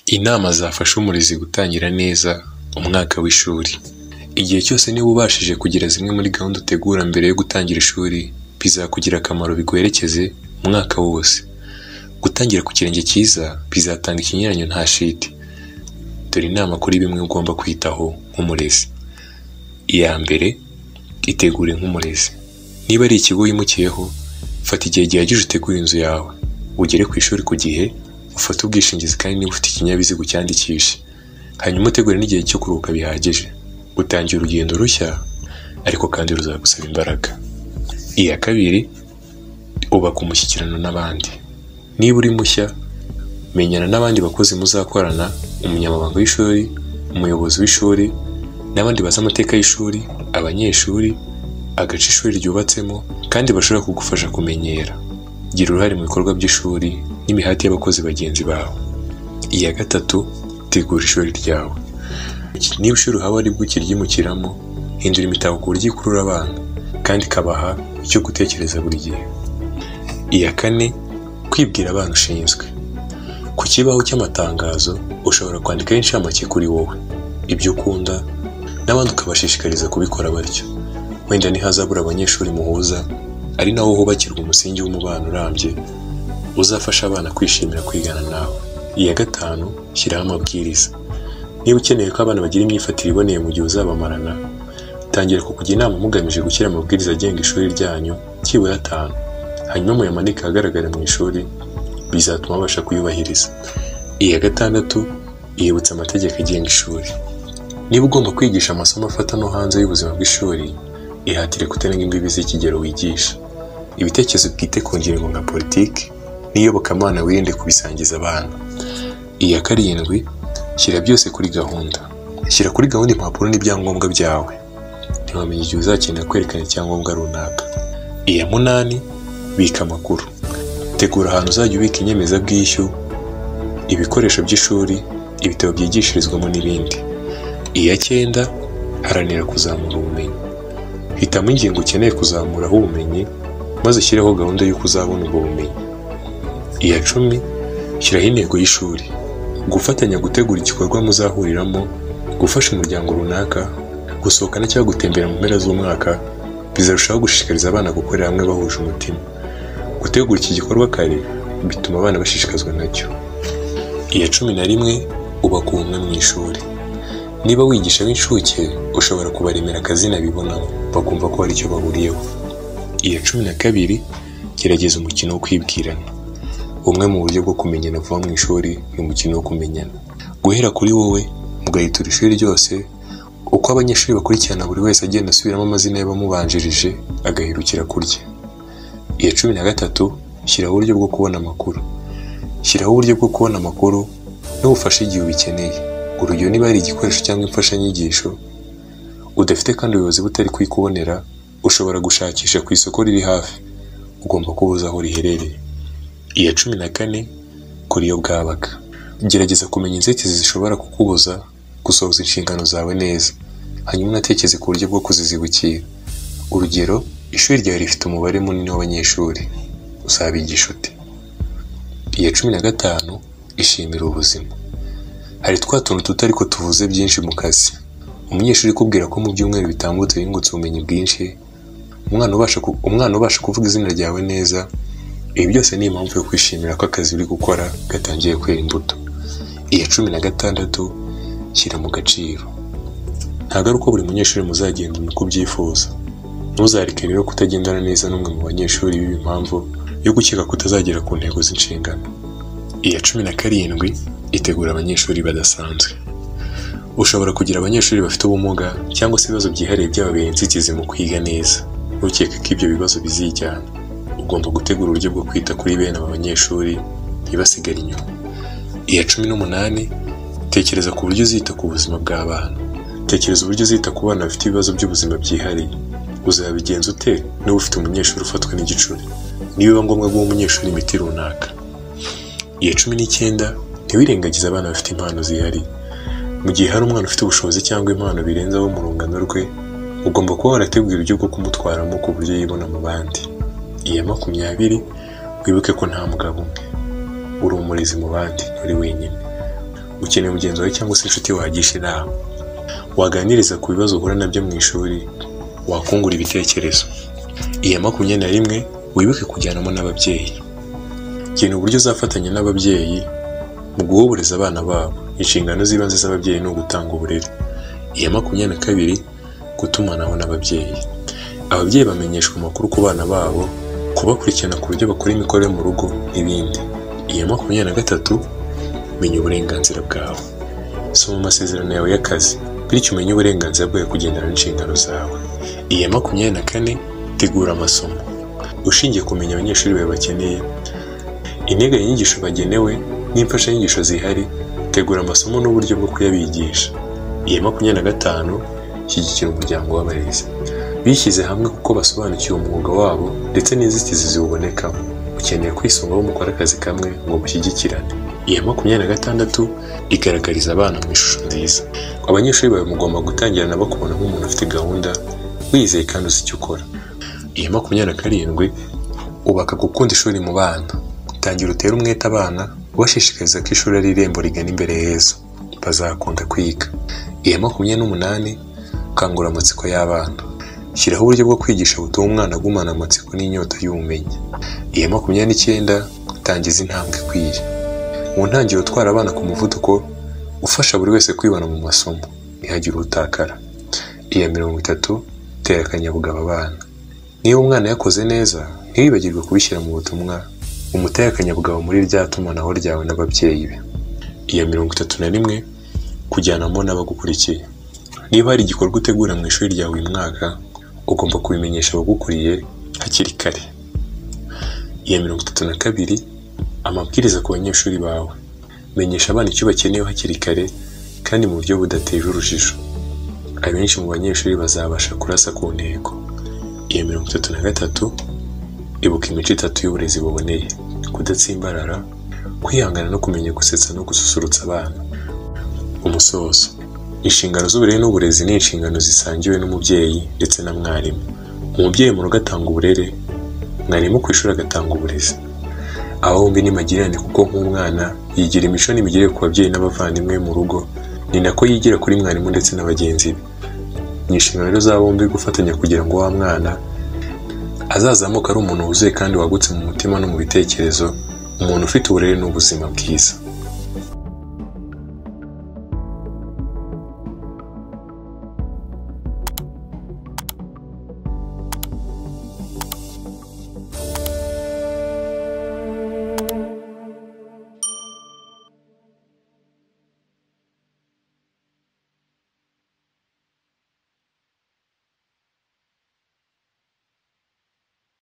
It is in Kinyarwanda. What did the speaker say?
Inama zafasha umurezi gutangira neza umwaka w'ishuri. Igihe cyose niba ubashije kugira zimwe muri gahunda utegura mbere yo gutangira ishuri, bizakugirira akamaro biguherekeze umwaka wose. Gutangira ku kirenge cyiza bizatanga ikigereranyo nta shiti. Dore inama kuri bimwe ugomba kwitaho nk'umurezi. Iya mbere, itegure nk'umurezi. Niba ari ikigo wimukiyeho, fata igihe gihagije utegure inzu yawe. Ugere ku ishuri ku gihe, ufate ubwishingizi kandi niba ufite ikinyabiziga ucyandikishe. Hanyuma utegure n'igihe cyo kuruhuka bihagije. Utangiye urugendo rushya ariko kandi ruzagusaba imbaraga. Iya kabiri, ubaka umushyikirano n'abandi. Niba uri mushya, menyana n'abandi bakozi muzakorana, umunyamabanga w'ishuri, umuyobozi w'ishuri n'abandi bazi amateka y'ishuri, abanyeshuri, agace ishuri ryubatsemo kandi bashobora kugufasha kumenyera. Gira uruhare mu bikorwa by'ishuri n'imihati y'abakozi bagenzi bawe. Iya gatatu, tegura ishuri ryawe. Niba ishuri uhaba ari bwo ukiryimukiramo, hindura imitako ku buryo ikurura abana kandi ikabaha icyo gutekereza buri gihe. Iya kane, kwibwira abana ushinzwe. Ku kibaho cy'amatangazo, ushobora kwandikaho inshamake kuri wowe, ibyo ukunda n'abandi ukabashishikariza kubikora batyo. Wenda ntihazabura abanyeshuri muhuza, ari naho hubakirwa umusingi w'umubano urambye, uzafasha abana kwishimira kwigana nawe. Iya gatanu, shyiraho amabwiriza. Niba ukeneye ko abana bagira imyifatire iboneye mu gihe uzabamarana, tangira kukujya inama mugamije gushyira amabwiriza agenga ishuri ryanyu byibura atanu, hanyuma muyamanike ahagaragara mu ishuri, bizatuma babasha kuyubahiriza. Iya gatandatu, yibutsa amategeko agenga ishuri. Niba ugomba kwigisha amasomo afata no hanze y'ubuzima bw'ishuri, ihatire kutarenga imbibi z'ikigero wigisha. Ibitekerezo bwite ku ngingo nka politiki n'iyobokamana wirinde kubisangiza abana. Iya karindwi, shyira byose kuri gahunda. Shyira kuri gahunda impapuro n'ibyangombwa byawe. Ntiwamenya igihe uzakenera kwerekana icyangombwa runaka. Iya munani, bika amakuru. Tegura ahantu uzajya ubika inyemezabwishyu, ibikoresho by'ishuri, ibitabo byigishirizwamo n'ibindi. Iya cyenda, haranira kuzamura ubumenyi. Hitamo ingingo ukeneye kuzamuraho ubumenyi, maze ushyireho gahunda y'uko uzabona ubwo bumenyi. Iya cumi, shyiraho intego y'ishuri. Gufatanya gutegura igikorwa muzahuriramo, gufasha umuryango runaka, gusohokana cyangwa gutembera mu mpera z'umwaka, bizarushaho gushishikariza abana gukorera hamwe bahuje umutima. Gutegura iki gikorwa kare, bituma abana bashishikazwa nacyo. Iya cumi na rimwe, ubaka ubumwe mu ishuri. Niba wigisha ab'incuke, ushobora kubaremera akazina bibonamo, bakumva ko hari icyo bahuriyeho. Iya cumi na kabiri, gerageza umukino wo kwibwirana. Bumwe mu buryo bwo kumenyana vuba mu ishuri, ni umukino wo kumenyana. Guhera kuri wowe, mugahitura ishuri ryose, uko abanyeshuri bakurikirana buri wese agenda asubiramo amazina y'abamubanjirije, agahirukira kurya. Iya cumi na gatatu, shyiraho uburyo bwo kubona amakuru. Shyiraho uburyo bwo kubona amakuru n'ubufasha igihe ubikeneye. Urugero niba hari igikoresho cyangwa imfashanyigisho udafite kandi ubuyobozi butari kuyikubonera, ushobora gushakisha ku isoko riri hafi. Ugomba kuba uzi aho riherereye. Iya cumi na kane, kora iyo bwabaga. Gerageza kumenya inzitizi zishobora kukubuza gusohoza inshingano zawe neza, hanyuma unatekereze ku buryo bwo kuzizibukira. Urugero, ishuri ryawe rifite umubare munini w'abanyeshuri, uzabigisha ute? Iya cumi na gatanu, ishimira ubuzima. Hari twa tuntu duto ariko tuvuze byinshi mu kazi. Umunyeshuri ukubwira ko mu byumweru bitambutse yungutse ubumenyi bwinshi, umwana ubasha ku- umwana ubasha kuvuga izina ryawe neza, ibi byose ni impamvu yo kwishimira ko akazi uri gukora gatangiye kwera imbuto. Iya cumi na gatandatu, shyira mu gaciro. Ntabwo ari uko buri munyeshuri muzagendana uko ubyifuza. Ntuzareke rero kutagendana neza n'umwe mu banyeshuri biba impamvu yo gukeka kutazagera ku ntego z'inshingano. Iya cumi na karindwi, itegura abanyeshuri badasanzwe. Ushobora kugira abanyeshuri bafite ubumuga cyangwa se ibibazo byihariye byababera inzitizi mu kwiga neza. Ntukeke ko ibyo bibazo bizijyana. Ugomba gutegura uburyo bwo kwita kuri bene aba banyeshuri, ntibasigare inyuma. Iya cumi n'umunani, tekereza ku buryo uzita ku buzima bw'abana. Tekereza uburyo uzita ku bana bafite ibibazo by'ubuzima byihariye. Uzabigenza ute niba ufite umunyeshuri ufatwa n'igicuri? Niba biba ngombwa guha umunyeshuri imiti runaka. Iya cumi n'icyenda, ntiwirengagize abana bafite impano zihariye. Mu gihe hari umwana ufite ubushobozi cyangwa impano birenze abo mu rungano rwe, ugomba kuba warateguye uburyo bwo kumutwaramo ku buryo yibona mu bandi. Iya makumyabiri, wibuke ko nta mugabo umwe. Uri umurezi mu bandi, nturi wenyine. ukeneye mugenzi wawe cyangwa se inshuti wagisha inama waganiriza ku bibazo uhura nabyo mu ishuri wakungura ibitekerezo iya makumyabiri na rimwe wibuke kujyanamo n'ababyeyi gena uburyo uzafatanya n'ababyeyi mu guhoboreza abana babo inshingano z'ibanze z'ababyeyi ni ugutanga uburere iya makumyabiri na kabiri gutumanaho n'ababyeyi ababyeyi bamenyeshwa amakuru ku bana babo kubakurikirana ku buryo bakora imikorere mu rugo n'ibindi iya makumyabiri na gatatu menya uburenganzira bwawe soma amasezerano yawe y'akazi bityo umenye uburenganzira bwawe kugendana n'inshingano zawe iya makumyabiri na kane tegura amasomo ushingiye kumenya abanyeshuri bawe bakeneye integanyanyigisho bagenewe n'imfashanyigisho zihari tegura amasomo n'uburyo bwo kuyabigisha iya makumyabiri na gatanu shyigikira umuryango w'abarezi bishyize hamwe kuko basobanukiwe umwuga wabo ndetse n'inzitizi ziwubonekamo ukeneye kwisunga abo mukora akazi kamwe ngo mushyigikirane iya makumyabiri na gatandatu igaragariza abana mu ishusho nziza abanyeshuri bawe mugomba gutangira nabo kubona nk'umuntu ufite gahunda wizeye kandi uzi icyo ukora iya makumyabiri na karindwi ubaka gukunda ishuri mu bana tangira utere umwete abana ubashishikariza ko ishuri ari irembo rigana imbere heza bazakunda kwiga iya makumyabiri n'umunani kangura amatsiko y'abana shyiraho uburyo bwo kwigisha butuma umwana agumana amatsiko n'inyota y'ubumenyi iya makumyabiri n'icyenda tangiza intambwe ikwiye mu ntangiriro utwara abana ku muvuduko ufasha buri wese kwibana mu masomo ntihagire utakara iya mirongo itatu tera akanyabugabo abana niba umwana yakoze neza ntiwibagirwe kubishyira mu butumwa umuteye akanyabugabo muri rya tumanaho ryawe n'ababyeyi be iya mirongo itatu na rimwe kujyanamo n'abagukurikiye niba hari igikorwa utegura mu ishuri ryawe uyu mwaka ugomba kubimenyesha abagukuriye hakiri kare iya mirongo itatu na kabiri amabwiriza ku banyeshuri bawe menyesha abana icyo bakeneye hakiri kare kandi mu buryo budateje urujijo abenshi mu banyeshuri bazabasha kurasa ku ntego iya mirongo itatu na gatatu ibuka imico itatu y'uburezi buboneye kudatsimbarara kwihangana no kumenya gusetsa no gususurutsa abana umusozo inshingano z'uburere n'uburezi ni inshingano zisangiwe n'umubyeyi ndetse na mwarimu umubyeyi mu rugo atanga uburere mwarimu ku ishuri agatanga uburezi aba bombi ni magirirane kuko nk'umwana yigira imico n'imigirire ku babyeyi n'abavandimwe mu rugo ni nako yigira kuri mwarimu ndetse na bagenzi be ni inshingano rero za bombi gufatanya kugira ngo wa mwana azazamuka ari umuntu wuzuye kandi wagutse mu mutima no mu bitekerezo umuntu ufite uburere n'ubuzima bwiza